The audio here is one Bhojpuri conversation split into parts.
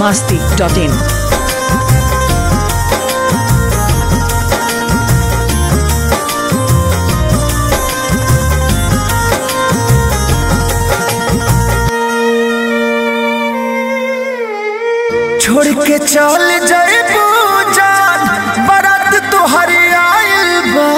masti.in. छोड़ के चल जाए जान बारात तोहरे आइल बा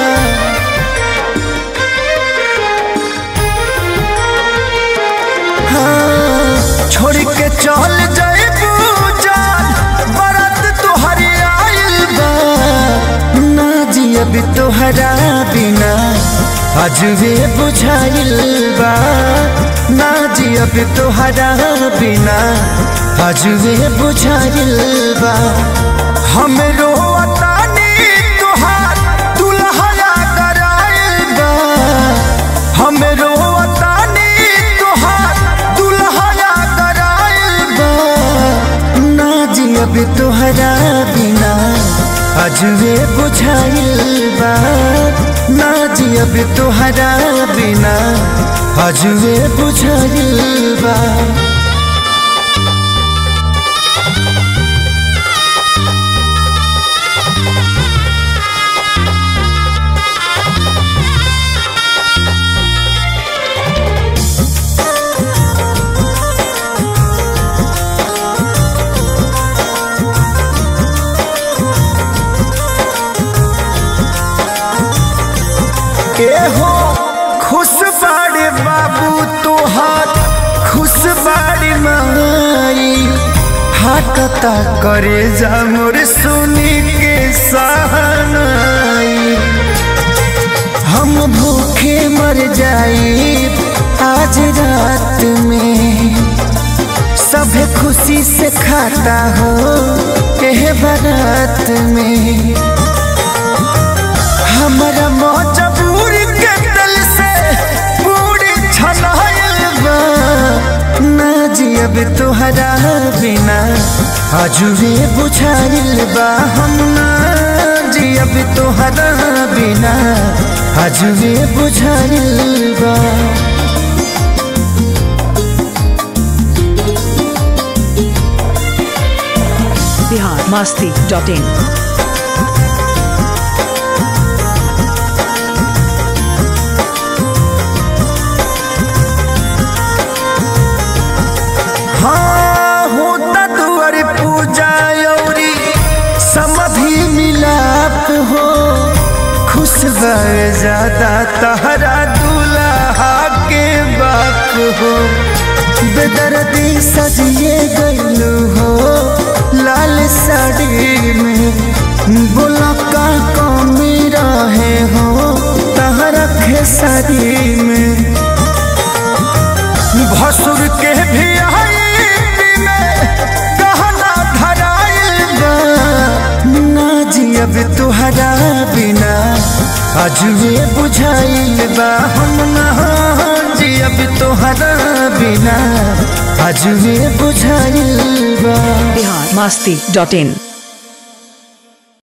हाँ, छोड़ के चल जाए जान बारात तोहरे आइल बा ना जी अभी तोहरा बिना अजबे बुझाइल बा ना जी अभी तोहरा बिना अजबे बुझाइल बा हम रोतानी तोहार दुल्हया कराइल बा हम रोतानी तोहार दुल्हया कराइल बा ना जी अभी तोहरा बिना अजबे बुझाइल बा ना जी अभी तोहरा बिना अजबे बुझाइल बा के हो खुश बाड़े बाबू तोहार खुश बाड़ी माई हाकता करे जा मोर सुनी के सहनाई हम भूखे मर जाई आज रात में सब खुशी से खाता हो एह बारात में हमारा मजबूर के दिल से पूरी छनाइल बा ना जी अब तोहरा बिना अजुबे बुझाइल बा हम ना जी अब तोहरा बिना अजुबे बुझाइल बा Bihar masti.in. हाँ होता दुआर पूजा औरी समधि मिलाप हो खुश भर ज्यादा तहरा दूल्हा के बाप हो बेदर्दी सजिए गईलू हो लाल साड़ी में बोला का कमी रहे हो तहरा खेसारी में भसुर के भी आई में गहना धराइल बा ना जी अब तुहरा बिना अजबे बुझाइल बा हम ना जी अब तुहरा बिना अजबे बुझाइल बा Bihar masti.in.